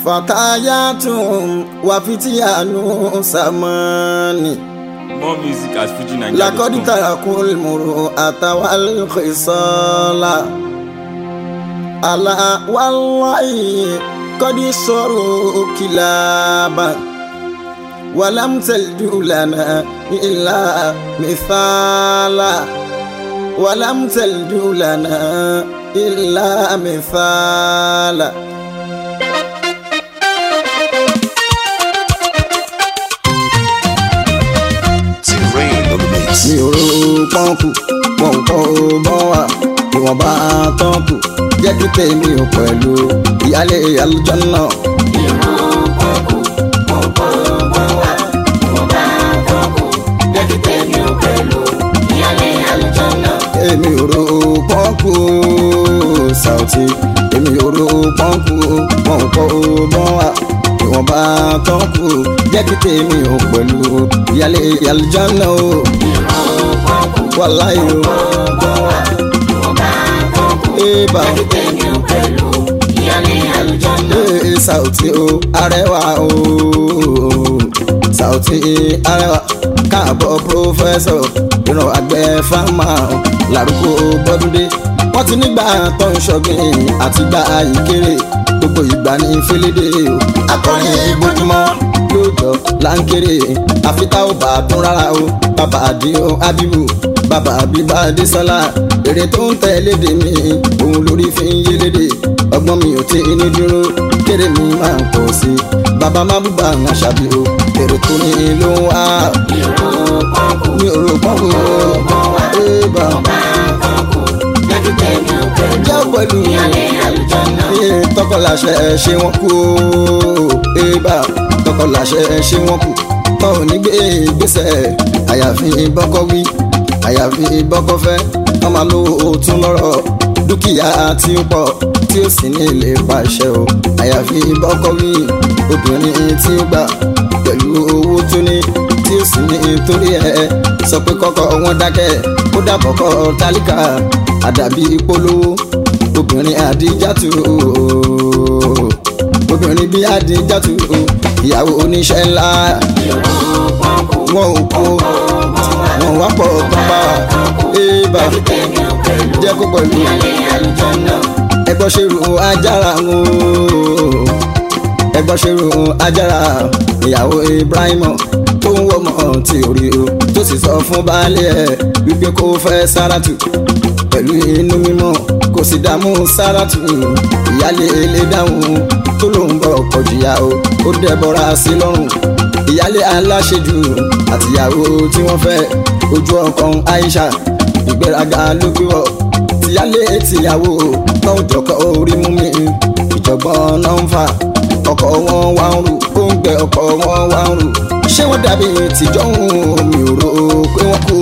fatayatun wafitiyanu samani more music at fujinaija.com. lakodi tarakul muru atawal khisala ala wallahi kodi soru kilaba walam talju lana illa mithala walam talju lana illa mithala T-Rain on the mix. mi ò ro pọ́ǹkù wọn ò kọ́ ọ bọ́ wà ìwọ̀nba tọ́ǹkù jẹ́ kí tèmi ò pẹ̀lú ìyálé àlùjànnà. èmi ò ro pọ́ǹkù Saoty èmi ò ro pọ́ǹkù wọn ò kọ́ ọ bọ́ wà ìwọ̀nba tọ́ǹkù jẹ́ kí tèmi ò pẹ̀lú ìyálé àlùjànnà o. wàláyé o. Eba ee Saoty o arẹwà o Saoty arẹwà káàbọ̀ pírọfẹ́sọ̀ ìran àgbẹ̀ fámà lárúkọ bọ́dúndé wọ́n ti nígbà tó ń ṣọ́gbìn àti gbà ìkéré gbogbo ìgbà ní félédé o akọrin ìbójúmọ́ lóòjọ́ láńkéré àfitá ò bá tún rárá o bàbá àdìo abibu bàbá àbíbá adésọlá èrè tó ń tẹ̀lé dè mí òun lórí fi ń yélédè ọgbọ́n mi ò tí ní dúró kéré mi máa ń pọ̀ sí i bàbá má búba ń aṣàbí o èrè tó ní ló ń wá mi ò rò pọ́nkú o ébà jẹ́ pẹ̀lú iye tọkọláṣẹ ṣé wọ́n kú o ébà tọkọláṣẹ ṣé wọ́n kú tọ́ ò ní gbé ìgbésẹ̀ àyàfi bọ́kọ́ wí àyàfi bọ́kọ́ fẹ́ wọ́n máa lo òtún lọ́rọ̀ dúkìá tí ó pọ̀ tí ó sì ní ilé pàṣẹ o àyàfi bọ́kọ́ wí obìnrin tí ó gbà pẹ̀lú owó tó ní tí ó sì ní torí ẹ̀ sọ pé kọ́kọ́ wọn dákẹ́ ó dàbọ̀ kọ́ tálíkà àdàbí polówó obìnrin àdíjàtú obìnrin bí àdíjàtú ìyàwó oníṣẹ́ ńlá wọn ò kó wọn wá pọ̀ tó bá ébà jẹ́ kó pẹ̀lú ẹgbọ́n ṣerú ajára ń o ẹgbọ́n ṣerú ajára ìyàwó Ibrahim tó ń wọ́mọ tí ò rí o tó sì sọ fún baálé ẹ̀ wípé kó fẹ́ Sáràtù pẹ̀lú inú mímọ́ kò sì dààmú Sáràtù ìyálé ilé dáhùn tó lóun bọ̀ kọjúyà o ó dẹ́bọra sí lọ́rùn ìyálé aláṣejù àtìyàwó tí wọ́n fẹ́ ojú ọkàn Aisha ìgbéraga ló gbé wọ̀ tìyálé tìyàwó náà jọkọ̀ orí mú mi ìjọ̀gbọ́n náà ń fà ọkọ̀ wọn wá ń rù ó ń gbẹ ọkọ̀ wọn wá ń rù ṣé wọ́n dàbí tìjọ́ ń mi ò rò pé wọ́n kú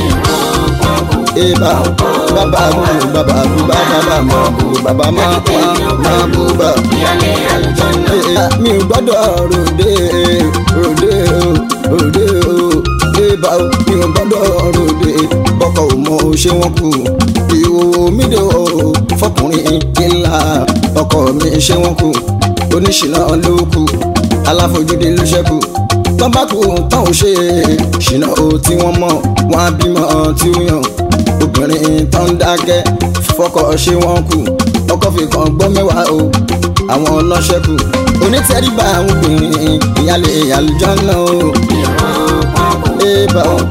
eba bàbá bú bàbá bú bàbá má bú bàbá má má má bú bà. mi ò gbọ́dọ̀ ròde ròde o ròde o eba o mi ò gbọ́dọ̀ ròde bọ́kọ̀ ò mọ ṣé wọ́n kú ìhòòhò mi dé o fọkùnrin ńlá ọkọ mi ṣé wọ́n kú oníṣìná ló kù aláfojúde ló ṣẹ́kù tọ́bákù tán ò ṣe ṣìnà o tí wọ́n mọ̀ wọ́n á bímọ tí ó yàn obìnrin tó ń dákẹ́ fọkọ ṣé wọ́n kù ọkọ fi kan gbọ́ mẹ́wàá o àwọn ọlọ́ṣẹ́kù onítẹ̀ríba àwọn obìnrin ìyálé àlùjànnà o. ébà o.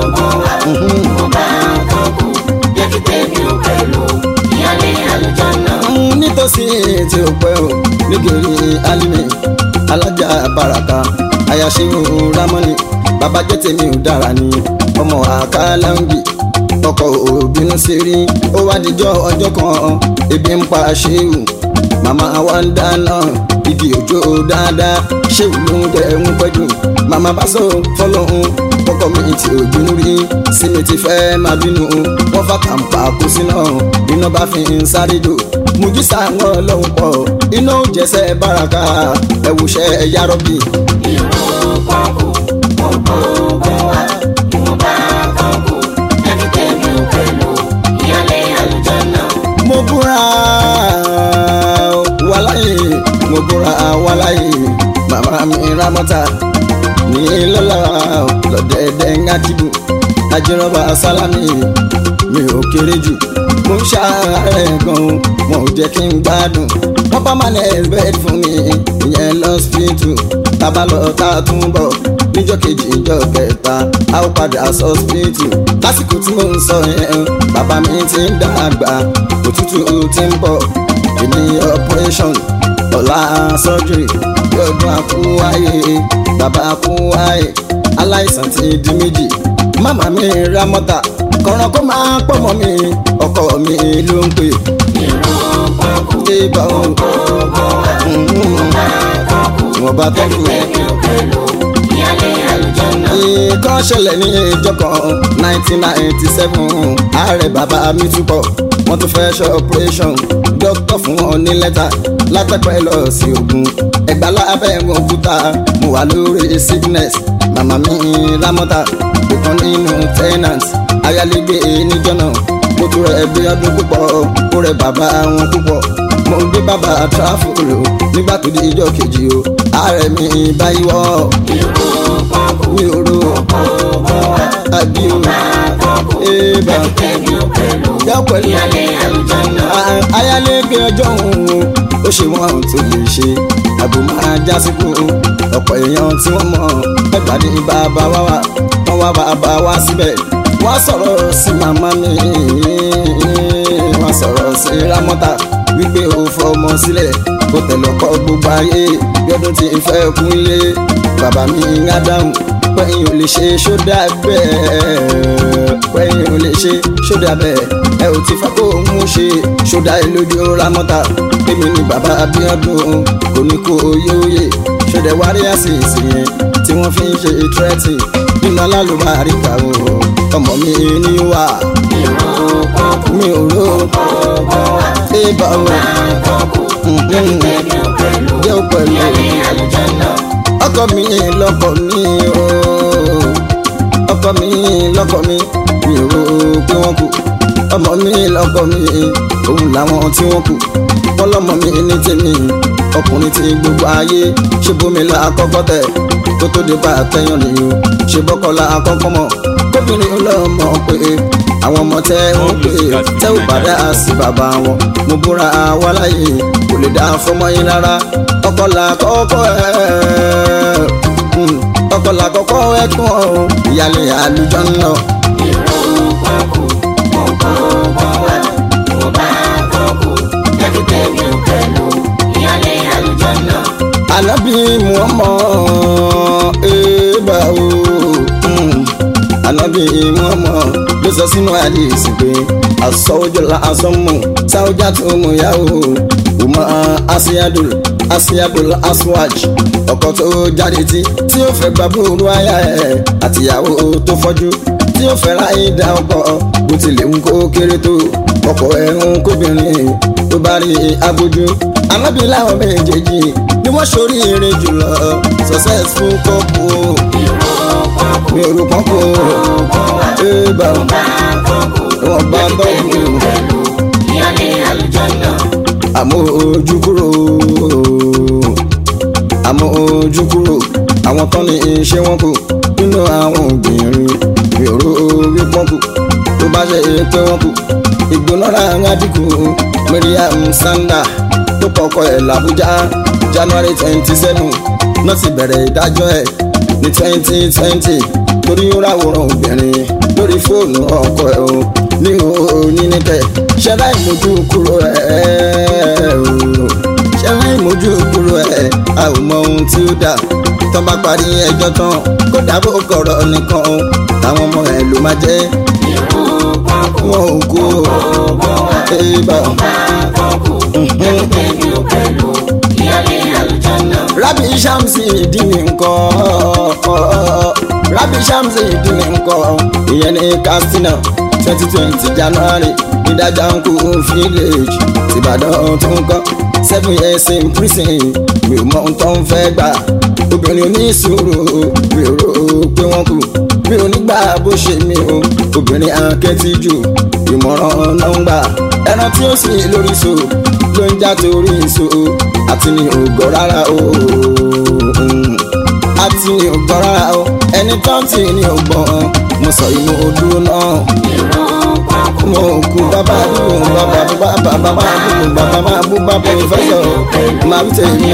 Mm, nítòsí tí ó pẹ́ o nígèrè alimi alájà baraka ayáṣẹ́wò ramoni bàbá jẹ́ tèmi ò dára ni ọmọ àkàlàǹgì ọkọ̀ òbínú sí rí ó wá dijọ́ ọjọ́ kan ebi ń pa ṣéwù màmá wa ń dáná igi òjò dáadáa ṣéwù ló ń jẹ ń pẹ́jù màmá bá sọ fọlọ́hún kọ́kọ́ mi ti ò bínú rí sí mi ti fẹ́ máa bínú wọ́n fà kàǹpà kó síná iná bá fi ń sáré jò mùjísà wọn lọ́hùn pọ̀ iná ò jẹ́sẹ̀ báraka ẹ̀wùṣẹ́ ẹ̀yà rọ́bì. mo búra wàláyé mo búra wáláyé màmá mi rámọ́tà ní lọ́la lọ́dẹ̀ẹ̀dẹ̀ ńgájìbù ajínrọ́bà sálámì mi ò kéré jù mo ń ṣàárẹ̀ gan mo ò jẹ́ kí n gbádùn wọ́n bá máa lẹ̀ bẹ́ẹ̀ fún mi ìyẹn lọ́sípítù tábà lọ tá a tún bọ̀ níjọ́ kejì ìjọ́ kẹta a ó padà sọ́sípítù lásìkò tí mo ń sọ yẹn bàbá mi ti ń dàgbà òtútù ti ń bọ̀ ìní operation ọ̀la surgery yọdún àkúwáyé bàbá àkúwáyé aláìsàn ti di méjì màmá mi ra mọ́tà kọ̀ọ̀ràn kó máa pọ̀ mọ́ mi ọkọ mi ló ń pè. Ibà òun wọ́n bá tọ́jú nǹkan ṣẹlẹ̀ ní ìjọ kan nineteen ninety seven ààrẹ bàbá mi túbọ̀ wọ́n tún fẹ́ ṣe operation dókítà fún wọn ní lẹ́tà látàpẹ́ lọ sí ogun ẹ̀gbá lábẹ́ òkúta mo wà lórí sickness màmá mi rámọ́tà ìkan nínú tenant ayálégbé níjọ́ náà mo tún rẹ̀ bí ọdún púpọ̀ ó rẹ̀ bàbá wọn púpọ̀ mo gbé bàbá tráfòlò nígbà tó di ìjọ kejì o ààrẹ mi báyìí wọ́ mi ò ro àbí o ébà yọ pẹ̀lú ayálégbé ọjọ́ òun ó ṣe wọ́n tó lè ṣe àbò máa já síkú ọ̀pọ̀ èèyàn tí wọ́n mọ̀ ẹgbàá ní bàbá wa wà wọ́n wá bàbá wa síbẹ̀ wọ́n sọ̀rọ̀ sí màmá mi wọ́n sọ̀rọ̀ sí rámọ́tà wípé ó fọmọ sílẹ̀ kó tẹ̀lé ọkọ gbogbo ayé yọdún tí ń fẹ́ kú ilé bàbá mi ń dáhùn pẹ́yìn ò lè ṣe ṣódà bẹ́ẹ̀ pẹ́yìn ò lè ṣe ṣódà bẹ́ẹ̀ ẹ ò ti fẹ́ kó mú ṣe ṣódà lójú rámọ́tà èmi ni bàbá Abíọ́dún kò ní kó yóòyè ṣódà wárí àṣìṣe yẹn tí wọ́n fi ń ṣe tírẹ́tì nínú alálùbáríkà o ọmọ mi ní wà mi ò rò ébà o jẹ́ pẹ̀lú ọkọ mi lọ́kọ mi o ọkọ mi lọ́kọ mi mi ò rò pé wọ́n kú ọmọ mi lọ́kọ mi òun làwọn tí wọ́n kú wọ́n lọ́mọ mi ní tèmi ọkùnrin tí gbogbo ayé ṣe bómi la àkọ́kọ́ tẹ̀ kó tó dé bá àtẹ̀yàn nìyó ṣe bọ́kọ́lá àkọ́kọ́ mọ̀ kóbìnrin lọ́mọ pé àwọn ọmọ tẹ ń pè tẹ ò bá dá sí bàbá wọn mo búra wá láyé kò lè dá fọmọ yín rárá ọkọ là kọ́kọ́ ẹ ọkọ là kọ́kọ́ ẹ kún ọ ìyàlẹ àlùjọ ńlọ. Ànábì Muhammad eba o Ànábì Muhammad ló sọ sínú àdìsí pé àsọwọ́jọ́lá asọ́mù sáwọ́jà tó mú yàwó ọmọ asíyádùn asíyádùn aswaj ọkọ tó jáde tí tí ó fẹ́ gba búrú aya ẹ̀ àtìyàwó tó fọ́jú tí ó fẹ́ ráyè dá ọkọ bó tilẹ̀ ń kó kéré tó ọkọ ẹ̀ ń kóbìnrin tó bá rí abójú Ànábì láwọn méjèèjì ni wọ́n ṣorí irin jùlọ successful couple mi ò rò pọ́n kó ébà wọn bá tọ́jú àmọ́ ojú kúrò àmọ́ ojú kúrò àwọn tán ní iṣẹ́ wọn kù nínú àwọn obìnrin mi ò rò wí pọ́n kù tó bá ṣe pé wọ́n kù ìgbónára ń dínkù Mariam Sanda tó kọ́kọ́ ẹ̀ làbújá January twenty seven náà ti bẹ̀rẹ̀ ìdájọ́ ẹ̀ ní twenty twenty torí ó ráwòrán obìnrin lórí fóònù ọkọ ẹ̀ o ní onínìkẹ́ ṣẹlá ìmójú kúrò ẹ̀ o ṣẹlá ìmójú kúrò ẹ̀ a ò mọ ohun tí ó dà tó bá parí ẹjọ́ tán kó dàbò kọ̀rọ̀ nìkan o táwọn ọmọ ẹ̀ ló máa jẹ́ wọn ò kú o ébà rabi shamsi ìdíni nǹkan rabi shamsi ìdíni nǹkan ìyẹn ní katsina twenty twenty january ìdájà ń kú village tìbàdàn tó ń kọ́ seven years in prison mi ò mọ ohun tó ń fẹ́ gbà obìnrin oníṣòro mi ò rò pé wọ́n kù mi ò ní gbà bó ṣe mi o obìnrin akẹ́tìjú ìmọ̀ràn náà ń gbà ẹran tí ó sì lórí so ló ń já torí so àti ní ògọ́ rárá o àti ní ògbọ́n rárá o ẹni tó ń tì ní ògbọ́n mo sọ inú odú náà mo kú bàbá bú bàbá bú bàbá bàbá bú bàbá máa bú bàbá pòfẹ́sọ̀ máa ń tẹ̀lé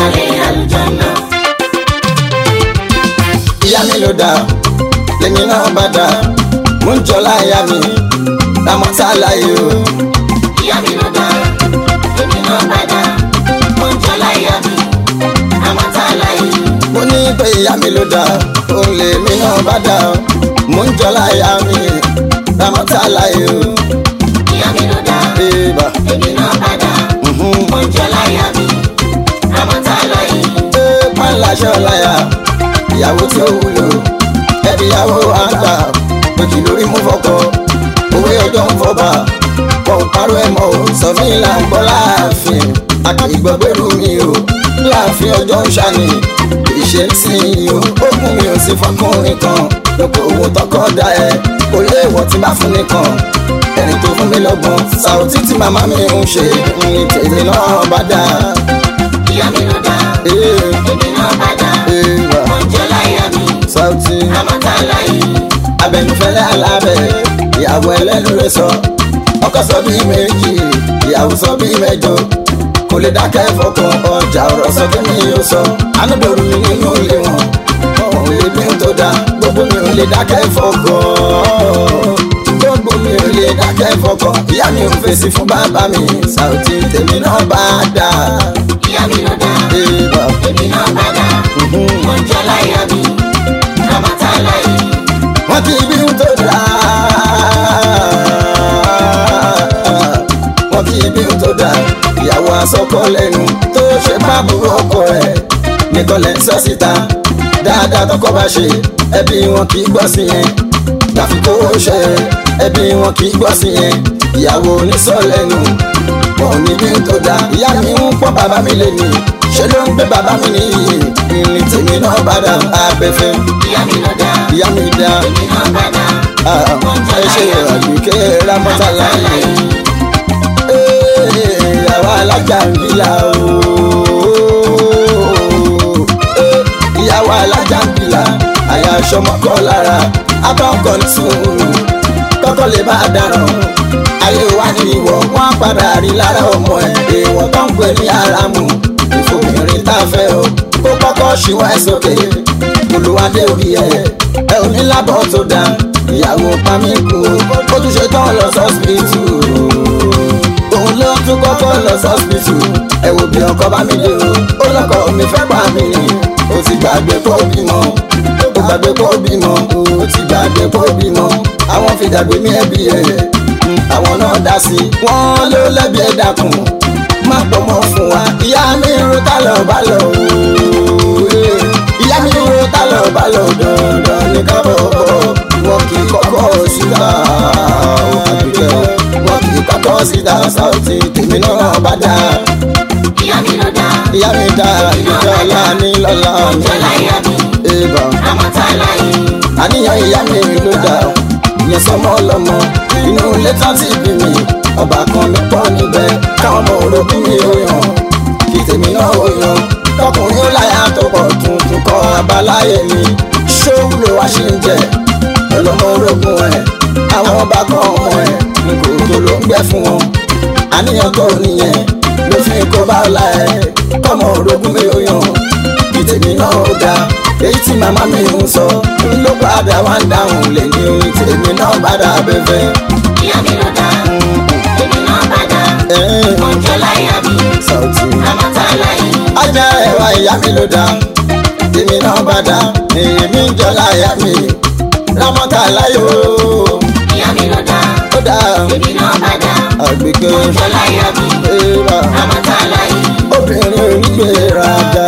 ìyá mi ló dá lèmi náà bá dá mo ń jọlá ìyá mi lámọ́ tá a láyé o. ìyá mi ló dá èmi náà bá dá mo ń jọ láyà mi àmọ́ tá a láyé mo ní pé ìyá mi ló dá òun lèmi náà bá dá mo ń jọlá ìyá mi lámọ́ tá a láyé o. ìyá mi ló dá Eba. èmi náà bá dá mo ń jọ láyà mi àmọ́ tá a láyé Ee, pàǹláṣẹ ọláyà ìyàwó tí ó wúlò ẹbí ìyàwó àgbà òjì lórí mú fọkọ òwe ọjọ́ ń fọba wọn ò parọ́ ẹ̀ mọ́ o sọ mí là ń gbọ́ láàfin àkìgbọ́gbẹ́rù mi o láàfin ọjọ́ ń ṣàní ìṣe ń sìn yìí o ogun mi ò sí fọkùnrin kan lóko owó tọkọ dá ẹ kò lé ìwọ tí bá fún nìkan ẹni tó fún mi lọ́gbọ́n sàùtì tí màmá mi ń ṣe ní tèmi náà bá dáa. ìyá mi ló dá Ee, èmi náà bá dá ee, wa. mo ń jọ láyà mi Sauti àmọ́ tá a láyé abẹnufẹ́lẹ́ alábẹ́ ìyàwó ẹlẹ́nu rẹ̀ sọ ọkọ sọ bíi méjì ìyàwó sọ bíi mẹ́jọ kò lè dákẹ́ fọkàn ọjà ọ̀rọ̀ sọ kí mi yóò sọ anúdòrú mi nínú ilé wọn wọn ò lè bí n tó dá gbogbo mi ò lè dákẹ́ fọkàn gbogbo mi ò lè dákẹ́ fọkàn ìyá mi ò fèsì fún bàbá mi Sauti tèmi náà bá dà ìyá mi ló dá ébà èmi náà bá dá mo ń jọ láyà mi àmọ́ tá a láyé wọ́n ti bí n tó dá wọ́n ti bí n tó dá ìyàwó asọ́kọ lẹ́nu tó ṣe bábùrú ọkọ ẹ̀ nìkan lẹ́ ń sọ síta dáadáa tọkọ bá ṣe ẹbí wọn kì í gbọ́ sí yẹn gbàfi kó ṣe ẹbí wọn kì í gbọ́ sí yẹn ìyàwó onísọ lẹ́nu wọn ò ní bí n tó dá ìyá mi ń pọ́n bàbá mi lé ní ṣe ló ń gbé bàbá mi nìyí ní tèmi náà bá dá abẹ́fẹ́ ìyá mi ló dá ìyá mi dá èmi náà bá dá ẹ ṣe àgbékẹ́ rámọ́tà láyé ìyàwó alájà ń bílà ooo ìyàwó alájà ń bílà àyà aṣọmọkọ lára abọ́kọ̀ ní sùúrù kọ́kọ́ lè bá dáràn ayé wa ní ìwọ wọn á padà rí lára ọmọ ẹ èèwọ̀ tó ń pè ní aramu ìfòmìnrin tá a fẹ́ o kó kọ́kọ́ ṣíwọ́ ẹ sókè olùwádé orí ẹ ẹ ò ní lábọ̀ tó dáa ìyàwó pamí kú ó tún ṣe tán lọ sọ́sìpìtì òun ló tún kọ́kọ́ lọ sọ́sìpìtì ẹ wò bí ọkọ bá mi dé o ó lọ́kọ mi fẹ́ pa mí ni ó ti gbàgbé kó bímọ ó gbàgbé kó bímọ ó ti gbàgbé kó bímọ àwọn fìdàgbé mi ẹbí ẹ àwọn náà dá sí i wọ́n ló lẹ́bi ẹ̀ dákun má pọ̀ mọ́ fún wa ìyá mi ń ro tá lọ bá lọ ooo ìyá mi ń ro tá lọ bá lọ dandan ní kábọ̀ wọn kì í kọ́kọ́ síta àbíkẹ́ wọn kì í kọ́kọ́ síta Sauti tèmi náà bá dá ìyá mi ló dá ìyá mi dá ìjọ ọlá ní lọ́la jọ láyà mi ìbà àmọ́ tá a láyé àníyàn ìyá mi ló dá ìyẹn sọmọ ọlọmọ inú ilé tán ti bí mi ọba kan mi pọ̀ níbẹ̀ káwọn ọmọ orogún mi ò yàn kí tèmi náà ò yàn tọkùnrin ó láyà tó pọ̀ tuntun kọ abáláyé mi ṣóun ló wá ṣe ń jẹ ọlọmọ orogún ẹ àwọn ọba kan ọmọ ẹ nkò tó ló ń gbẹ fún wọn àníyàn tó nìyẹn ló fi kó bá ọlá ẹ kọmọ orogún mi ò yàn kí tèmi náà ó dáa èyí tí màmá mi ń sọ ló padà wá ń dáhùn lè ní orin tèmi náà padà bẹ́fẹ́. ìyá mi ló dá èmi náà bá dá mo ń jọ láyà mi Sauti. àmọ́ tá a láyé ajá ẹwà ìyá mi ló dá tèmi náà padà èmi ń jọlá ìyá mi rámọ́tà láyò ìyá mi ló dá ó dá èmi náà bá dá àgbègbè mo ń jọ láyà mi ẹ̀rọ àmọ́ tá a láyé obìnrin onígbèraga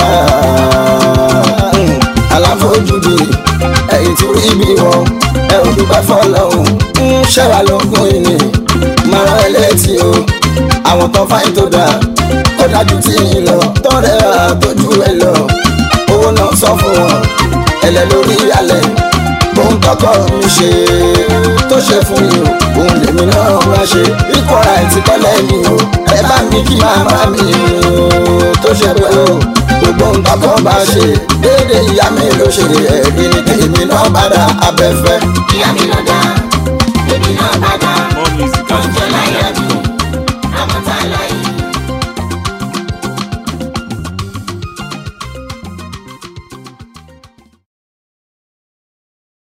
aláfojúdi ẹ̀yìn tí rí bí wọn ẹ ò dúpẹ́ fọlọ́hún ń ṣẹ́wà lógún ìní mara ẹ létí o àwọn tó fáyín tó dáa kó dájú tí yín lọ tọ́rẹ́ àtọ́jú ẹ lọ owó náà sọ fún wọn ẹlẹ́ lórí alẹ́ ohun tó tọkọ mi ṣe tó ṣe fún mi o òun lèmi náà máa ṣe ikọ̀ ra ẹ̀ ti kọ́lẹ̀ mi o ẹ bá mi kí màmá mi o tó ṣe pé o gbogbo nǹkan kan bá ṣe déédéé ìyá mi ló ṣe ẹ̀rí ni tèmi náà padà abẹ́fẹ́. ìyá mi ló dá èmi náà bá dá